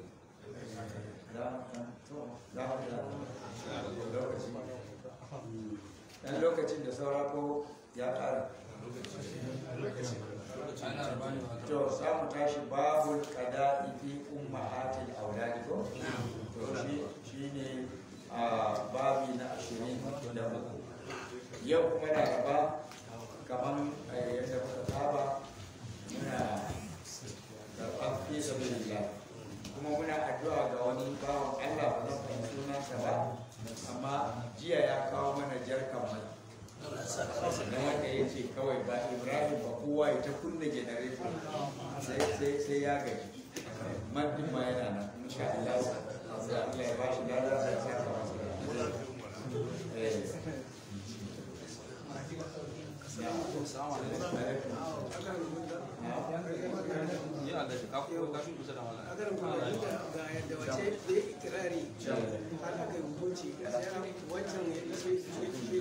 A: dan lokacin da saura ko ya ƙara to za mu tashi babul qada'i fi ummahatil auladi ko to shi shine a babi na 23 yau kuma na gaba kaman eh, yadda muka saba muna karɓar fi sabilillah kuma muna addu'a ga wani bawan Allah ba zan fahimci sunansa ba amma jiya ya kawo mana jarkan mai na wanda ya ce kawai ba ibrahim ba kowa ya ta kunna generator sai sai sai ya gaji maddin ma yana nan insha Allah sai Allah ya ba shi lada sai ya saka masa da eh
B: yi Allah shi kafu ka fi kusa da wala
C: a garin kuma ga yadda wace da ya ikirari har aka yi hukunci gaskiya wancan ya ce shi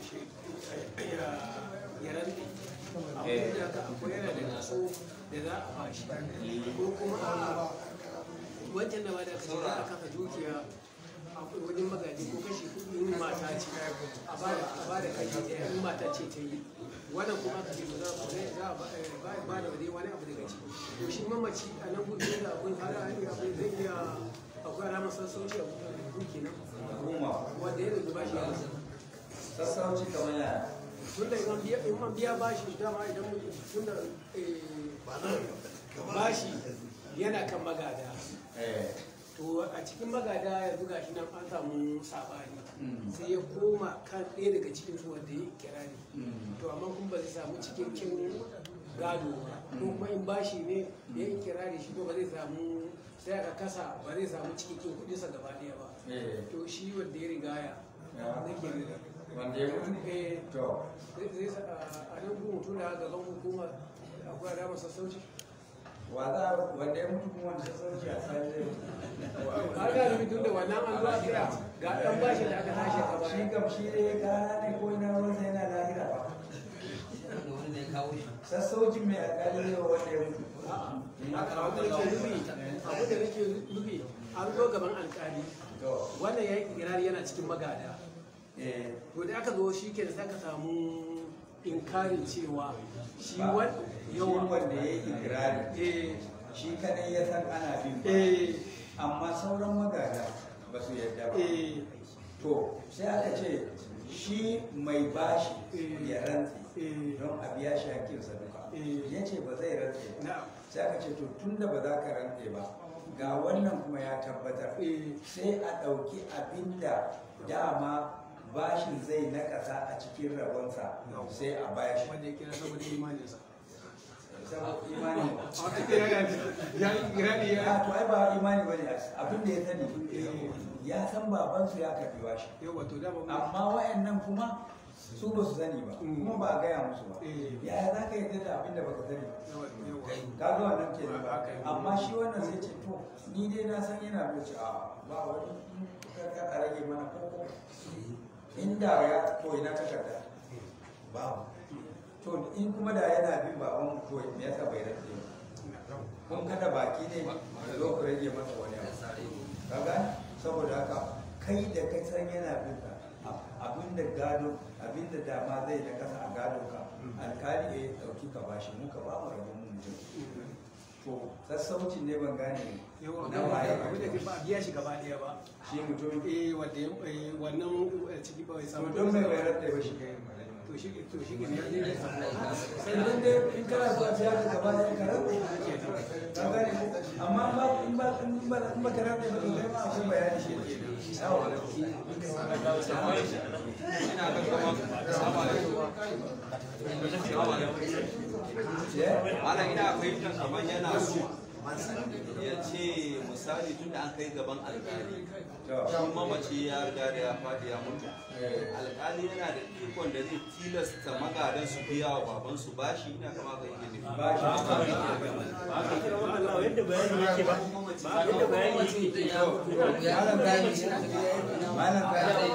C: ya rantsi abin da aka akwai yana da kaso da za a bashi ko kuma a wancan da ba da kashi za a kafa dukiya a wajen magaji ko kashi kuɗi in mata ce a ba da a ba da kashi ɗaya in mata ce ta yi wannan kuma aka ce ba za a za a ba ba- ba da dai wani abu daga ciki to shi mamaci a nan gudu da abin har a yi abin zai iya akwai alamar sassauci a gudu kenan
A: kuma
C: wanda ya zuba shi a
A: sassauci kamar ya
C: tunda in an biya in an biya bashi dama idan mutum tunda eh, bashi yana kan magada
A: eh
C: to a cikin magada yanzu gashi nan an samu sabani
A: Mm.
C: sai ya koma kan ɗaya daga cikin su wanda ya kirari
A: mm,
C: to amma kun ba zai samu cikakken gado ba ko kuma in bashi ne da ya kirari shi ko ba zai samu sai aka kasa ba zai samu cikakken kuɗinsa gaba ɗaya ba
A: eh
C: to shi wanda ya rigaya
A: Ya.
C: nake riga
A: wanda ya mutu
C: eh
A: to
C: zai sa a nan kuma mutum da gaban hukuma akwai alamar sassauci
A: wa za wanda ya mutu kuma wanda sassauci a sai zai
C: har ga rubi tun da wannan an zuwa kira ga ɗan bashi da aka tashi a
A: shi
C: baya
A: kam shi ne gara ne ko ina ruwansa yana lahira ba sassaucin mai alƙali ne wanda ya mutu
C: haka abu da nake nufi abu da nake nufi an zo gaban alkali
A: to
C: wannan ya yi kirari yana cikin magada
A: eh
C: to da aka zo shi ke da saka samu inkarin cewa shi
A: ba
C: wan
A: shi
C: yawa
A: wanda ya yi ikirari
C: eh
A: shi kadai ya san ana bin ba
C: eh
A: amma sauran magada ba su yadda ba
C: eh
A: to sai aka ce shi mai bashi ya rantse
C: eh
A: don a biya shi hakkinsa duka
C: Eh.
A: ya ce ba zai rantse ba
C: na'am
A: sai aka ce to tun da ba za ka rantse ba ga wannan kuma ya tabbatar
C: Eh.
A: sai a ɗauki abinda dama bashin zai nakasa a cikin rabonsa sai a bashi
C: wanda ya kira saboda imaninsa
A: saboda imani
C: a wata kira ya ya kira ne
A: ya
C: ya
A: to ai ba imani bane abin da ya sani ya san babansu ya karbi bashi
C: yau wato da ba mu
A: amma wayannan kuma su ba su sani ba
C: Mm.
A: kuma ba a gaya musu ba
C: Eh.
A: yaya za ka yarda da abin da baka sani ba
C: yawa yawa
A: ka ga wannan ke ba
C: Haka yi.
A: amma shi wannan sai ce to ni dai na san yana da ce a ba wani ka ka a rage mana koko inda ya to ina takarda babu to in kuma da yana bin baban to me yasa bai rage ba kun kada baki ne da zo ku rage masa wani abu kaga saboda haka kai da kai san yana bin ka abinda gado abinda dama zai na kasa a gado ka alkali ya dauki ka bashi mun ka ba mu rabon mu mutum to sassaucin ne ban gane
C: yawa
A: na waye
C: abin da ke ba a biya shi gaba ɗaya ba
A: shi mutum
C: eh wanda ya eh, wannan eh, ciki ba ya
A: to
C: samu
A: don mai bayar da ba shi
C: to shi to shi ne ya ne
A: sannan dai in kana so a biya ka gaba da ka rabu ka gane ko amma ba in ba in ba in ba ka rabu ba to kai ma akwai bayani shi yawa
B: ina ga kamar assalamu alaikum
A: Yeah.
B: malam ina fahimtar kamar yana so ya ce misali tun da an kai gaban alkali
A: To.
B: shi mamaci ya riga da ya faɗi ya mutu alkali yana da ikon da zai tilasta magadan su biya wa babansu bashi ina kama ga yake nufi
A: ba shi
D: Allah yadda bayani yake ba yadda bayani yake
A: malam gani malam gani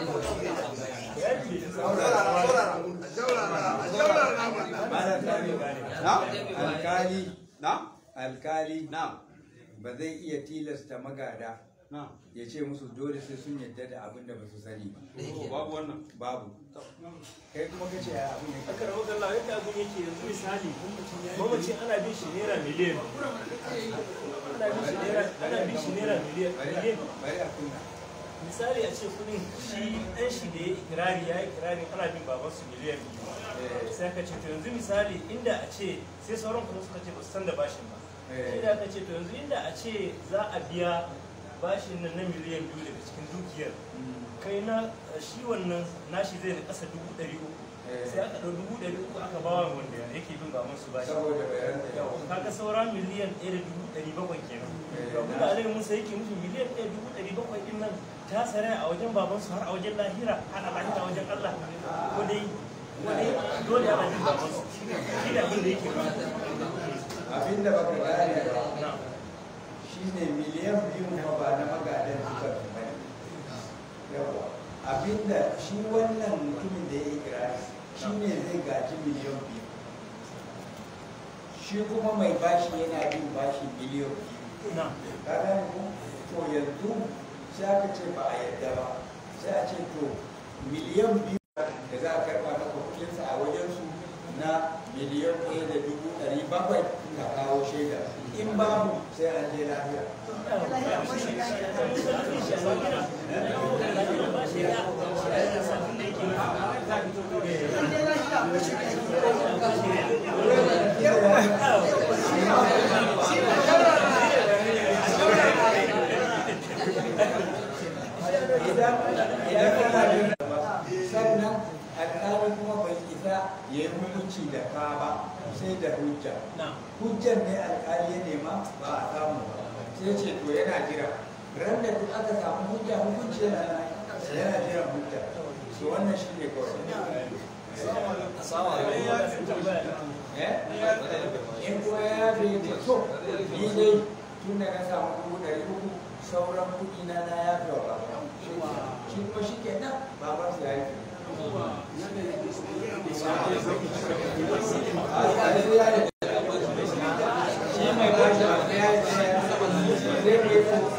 A: malam gani
B: na
A: alkali
B: na
A: alkali
B: na
A: ba zai iya tilasta magada
B: na
A: ya ce musu dole sai sun yadda da abin da ba su sani ba
B: babu wannan
A: babu kai kuma kace ya abin yake
D: aka rabu Allah yadda abin yake yanzu misali mamaci ana bin shi naira miliyan ana bin shi naira ana bin shi naira miliyan
A: bari
D: miliyan
A: a- bari a kunna
D: misali a ce kudin shi dan shi da ya yi ikirari ya yi ikirari ana bin baban su miliyan biyu sai aka ce to yanzu misali inda a ce sai sauran kuma suka ce ba su san da bashin ba
A: Eh.
D: inda aka ce to yanzu inda a ce za a biya bashin nan na miliyan biyu daga cikin dukiyar kai na shi wannan nashi zai da kasa dubu ɗari uku
A: Eh.
D: sai aka ɗau dubu ɗari uku aka bawa wanda yake bin baban su bashi
A: saboda bayan da
D: Yau, kaga saura miliyan ɗaya da dubu ɗari bakwai kenan
A: Eh,
D: to abin da alai musa yake musu miliyan ɗaya dubu ɗari bakwai ɗin nan ta tsare a wajen babansu har a wajen lahira har a lahira a wajen allah ko dai ko dai dole ana bin babansu shi ne abin da yake ba
A: abin da baka gane ba
D: na
A: shine miliyan biyu ma ba na magadan duka su bane yawa abinda shi wannan mutumin da ya yi kirari shi ne zai gaji miliyan biyu shi kuma mai bashi yana bin bashi miliyan biyu
D: na
A: ka gane ko to yanzu sai aka ce ba a yadda ba sai a ce to miliyan biyu da za a karɓa maka kuɗinsa a wajensu na miliyan ɗaya da dubu ɗari bakwai ka kawo shaida in babu sai an je lafiya idan idan kana da ba sannan alƙali kuma bai isa ya yi hukunci da ka ba sai da hujja
D: na
A: hujjar ne alƙali ya nema ba a samu ba sai ce to yana jira ran da duk aka samu hujja hukunci yana nan yana jiran hujja to wannan shi ne kawai eh in kuma ya yabe ya ce to ni dai tun da na samu dubu ɗari uku sauran kuɗi na na yafe wa baba shi kuma shi ke nan baban su ya yi shi mai bashi ba ya yi zai mai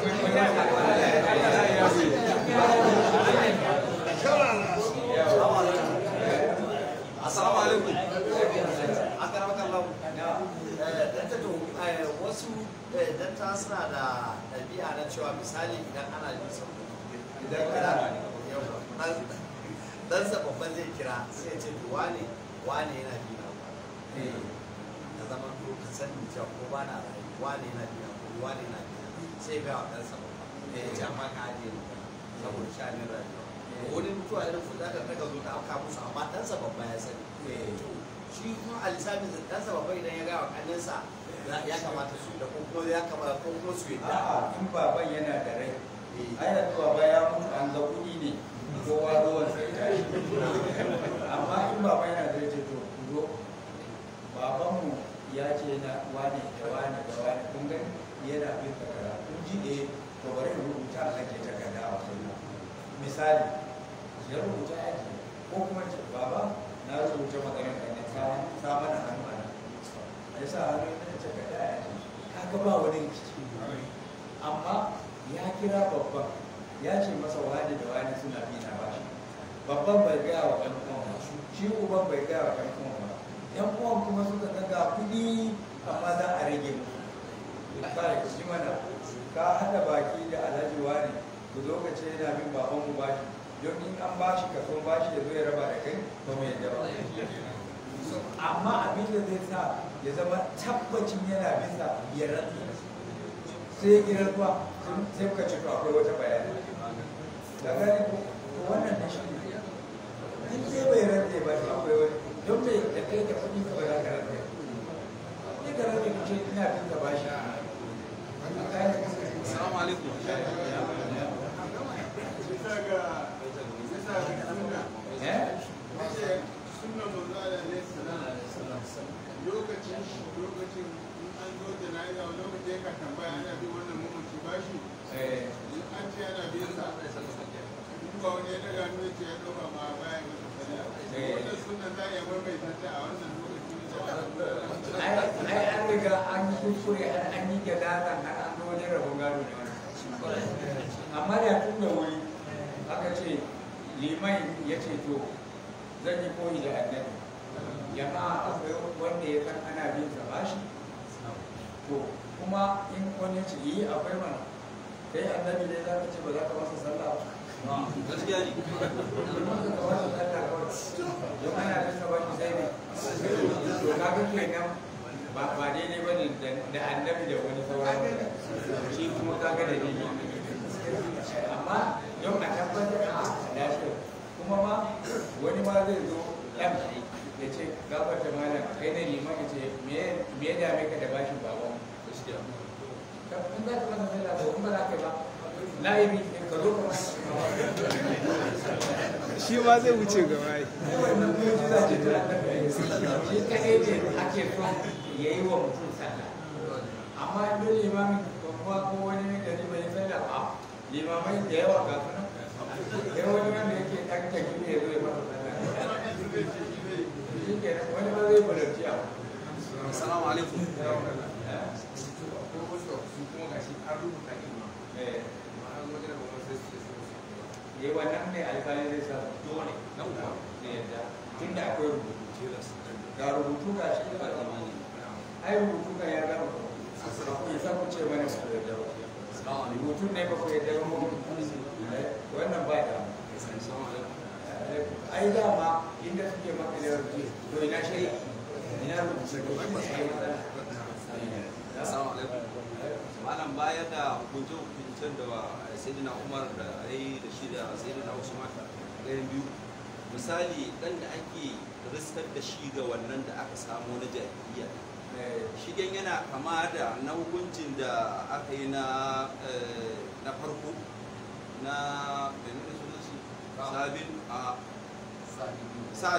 B: assalamu alaikum
E: wasu danta suna da ɗabi'a na cewa misali idan ana jin sauƙi
A: idan kana
E: dan sa babban zai kira sai ya ce to wane wane yana bi na ka zama to ka sani cewa ko ba na rayu wane yana bi na ko wane yana bi na sai ga wa ɗansa babba ya ce amma ka ajiye ni saboda shanin rayuwa wani mutuwa irin su za ka daga zo ta auka musu amma ɗansa babba ya sani shi kuma a lissafin da ɗansa babba idan ya gaya wa ƙaninsa ya kamata su da ko kuma ya kamata ko kuma su yadda
A: a'a in baban yana da rai ai da baba ya mutu an ga kuɗi ne kowa ruwan sai ta yi amma in baba yana da rai ce to zo babanmu ya ce na wane da wane da wane kun gani yana bin takara kun ji eh to bari in rubuta a ake takarda a wajen misali ya rubuta aji ko kuma ce baba na rubuta maganar ka ne sa mana hannu a nan ya sa hannu ya ce takarda a aji kaga ba wani rikici amma ya kira babban ya ce masa wani da wani suna bi na bashi babban bai gaya wa ɗan uwan ba shi uban bai gaya wa ɗan uwan ba ɗan uwan kuma suka ga ga kuɗi amma za a rage musu kai ku ji mana ka haɗa baki da alhaji wani ku zo ka ce yana bin baban mu bashi don in an bashi kaso bashi ya zo ya raba da kai ba mu yadda ba amma abin da zai sa ya zama tabbacin yana bisa ya rantsi sai ya kira zuwa sai muka ce to akwai wata bayani da gani ko wannan da shi ne in sai bai rantse ba to akwai wani don me da kai da kuɗi ka bai ka rantse ni ka rantse ku ce ina bin ka bashi
B: Assalamu alaikum.
A: eh
F: lokacin lokacin in an zo jana'iza wani lokaci ya ka tambaya ana bin wannan mamaci bashi
A: eh
F: in an ce ana bin sa in ba wani ya daga hannu ya ce ya ɗauka ma baya masa sallaya
A: Eh.
F: wannan sunan za a iya maimaita ta a wannan lokacin da
A: ai ai an riga an yi kuskure an an yi gadaran har an zo wajen rabon gado ne wannan amma da tun da wuri aka ce liman ya ce to zan yi koyi da annabi jama'a akwai wanda ya san ana bin sa bashi to kuma in wani ya ce yi akwai mana kai annabi ne za ka ce ba za ka masa sallah ba
B: Gaskiya ne.
A: don ana bin sa bashi sai ne to kaga kenan ba ba daidai ba ne da annabi da wani sauran shi kuma kaga da daidai amma yau a tabbatar a lafiyar kuma ma wani ma zai zo ɗan ya ce gabar da malam kai na liman ya ce me ya dame ka da bashin baban
B: Gaskiya.
A: in za ka masa sallah to in ba za ka yi ba la'ibi ka zo ka
G: shi ma zai wuce gaba yi
A: wannan mujiza ce ta annabi shi kadai ne ake so ya yi wa mutum sallah amma in don limamin kuma ko wani ne gari bai yi sallah a limamai da yawa ga su nan sai wani wanda yake ɗan tafi ne ya zo ya masa sallah shi ke wani ba zai balarci a
B: Assalamu alaikum.
A: eh yi wannan ne alkali zai sa dole nan kuwa da yadda tun da akwai rubutu ga rubutu ga shi ba zamani ai rubutu ga ya gama ya sa ku ce mana ba ku yadda ba rubutu ne ba ku yadda ba mu wannan ba da ai dama inda suke maka da rubutu to ina shari'a ina rubutu ko shi ne matsala
B: Assalamu alaikum. Malam baya da hukunce-hukuncen da Sayyidina Umar da ai da shi da Sayyidina Usman ɗayan biyu. Misali ɗan da ake riskar da shi ga wannan da aka samu na jahiliya. Shigen yana kama da na hukuncin da aka yi na eh, na farko na menene sunan shi? Sabin a Sa'ad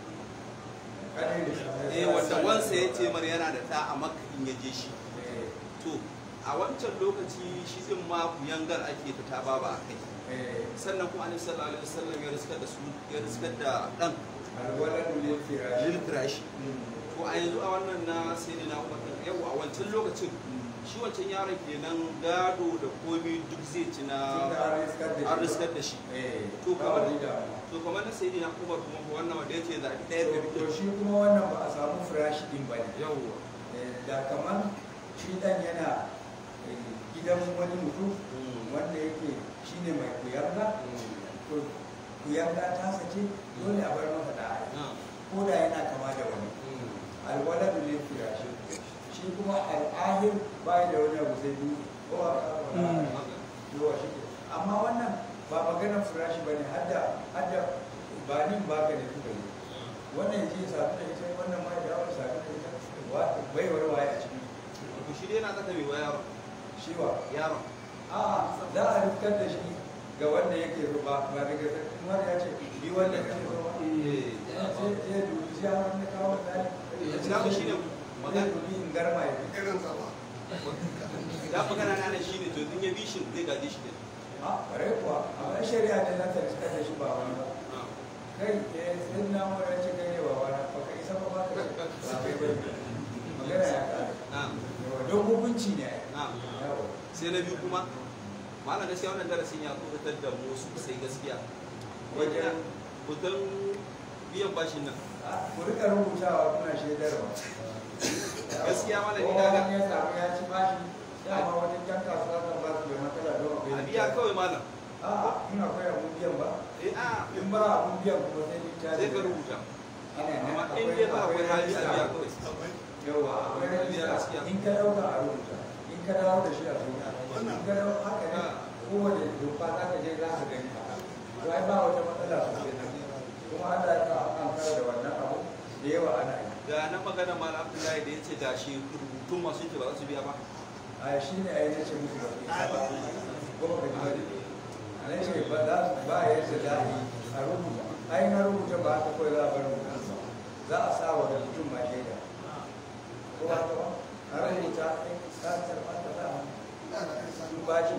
B: eh wanda wansa ya ce mar yana da ta a makka in ya je shi to a wancan lokaci shi din ma kuyangar ake ta ta baba a kai sannan kuma annabi sallallahu alaihi wasallam ya riskar da su ya riskar da dan
A: alwaladu lil firashi
B: lil firashi to a yanzu a wannan na sayyidina Umar din yau a wancan lokacin shi wancan yaron kenan gado da komi duk zai ci na an riskar da shi to kamar to kamar na sayyidina Umar kuma ko wannan wanda yace zabi ɗaya da
A: to shi kuma wannan ba a samu firashi din ba ne
B: yawwa
A: da kamar shi dan yana eh, gidan wani mutum wanda yake shine mai kuyarda to kuyarda ta sace dole a bar masa da ai ko da yana kama da wani alwaladu lil firashi shi kuma al'ahir bai da wani abu sai biyu ko a firashi ba ne hadda hadda ba nin ba ka da kuka yi wannan ji sabu da ita wannan ma ya wani sabu da ita wa- bai wani waye a ciki
B: to shi dai yana zaka mai wa yaron
A: shi wa
B: yaron
A: a'a za a rufkar da shi ga wanda yake ruba ba daga kuma ya ce bi wanda kake ruba
B: eh
A: sai sai dubi shi har wanda kawo tsari
B: Dama shi ne magana-
A: dubi in garma ya fi
F: irin zama
B: da magana na shi ne to in ya bi shi zai gaji shi ne
A: a ƙwarai kuwa amma shari'a ne na ta riska da shi ba wani ba kai eh sai na mu ya ce kai ne ba wani ba kai isa ba ba ka ce ba kai ba magana ya ƙare
B: na'am
A: yawa don hukunci ne
B: na'am
A: yawa
B: sai na biyu kuma malam gaskiya wannan darasin ya kubutar da mu sosai gaskiya wajen kutan biyan bashin nan
A: a ku rika rubutawa kuna shaidarwa
B: Gaskiya malami
A: Kowa
B: kaga-
A: wani ya samu ya ci bashi dama wani jan kasuwa kan ba su da matsala don akwai
B: a biya kawai malam
A: a in akwai abun biyan ba
B: eh a
A: in ba abun biyan kuma sai littafi
B: sai ka rubuta
A: ana nan
B: amma in
A: akwai
B: dai ba akwai hali a
A: rajista.
B: biya kawai
A: yawa akwai
B: Gaskiya.
A: rajista in ka dauka a rubuta in ka dawo da shi a rubuta in ka dawo haka ne kowane doka za ka je za ka gani to ai ba wata matsala sosai nan kuma Allah ya sa an kara da wannan abu da yawa ana yi
B: ga na magana malam abdullahi da ya ce ga shi rubutun masu yake ba za su biya ba
A: a shi ne a yi nace musu ba su isa ba kuma ka ji ba a nan ce ba za su ba yadda za a yi a rubuta ai na rubuta ba haka kawai za a bar rubuta ba za a sa wa rubutun ma shaida ko ba ka ba a rubuta in ka karɓa ka sa hannu sun ba shi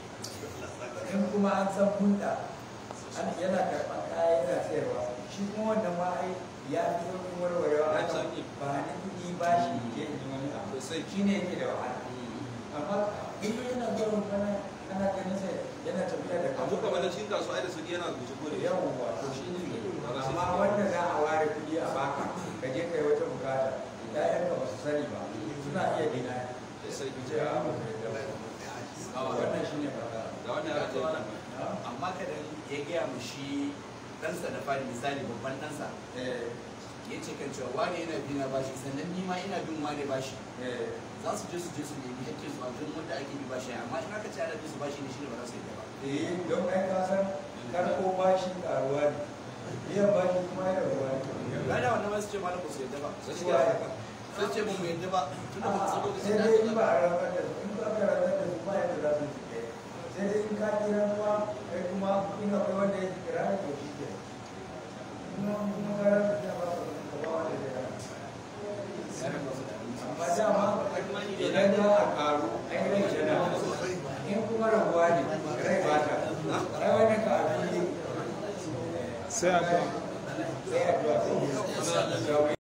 A: in kuma an san hulɗa an yana karɓar kaya yana sayarwa shi kuma wannan ma ai ya fi sauƙin warwarewa
B: Ya
A: a
B: fi
A: kan
B: sauƙi.
A: ba ni kuɗi ba shi je in yi wani abu
B: Sosai.
A: shi ne yake da wahala amma in yana zuwa kana ana ganin sa yana tafiya da
B: a muka mana cikin kasuwa ai da su yana rubuce ko da yawa
A: yawan wato shi ne amma wanda za a ware kuɗi a baka ka je kai wata bukata ƴaƴanka ba su sani ba suna iya dina
B: sai
A: ce a ba su yadda ba wannan shi ne fata
B: da wannan ya ce
E: amma kada ya gaya mu shi ɗansa da fari misali babban ɗansa ya ce kan cewa wane yana bi na bashi sannan ni ma ina bin wane bashi za su je su je su nemi hakkin su a wajen wanda ake bi bashi amma in aka ce ana bin su bashi ne shine ba za su yi ba
A: eh don kai ka san karko bashi karuwa ne biyan bashi kuma yana ruwa ne
E: gada wannan ma su ce malam ba su yadda ba
A: Gaskiya.
E: sun ce ba mu yadda ba tunda ba su san lokacin
A: sai
E: da
A: dai
E: aka
A: in ba a rantsar da su in ba ka rantsar da su ba yadda za su yi sai dai in ka kira kuwa kai kuma in akwai wanda ya kira da to shi ke kuma kuma ka rantsar da ba ka ba wanda zai rantsar amma dama idan za a karu ai rai yana in kuma rabuwa ne rai ba ta ai wani karu ne
G: sai a
A: sai a duwa sai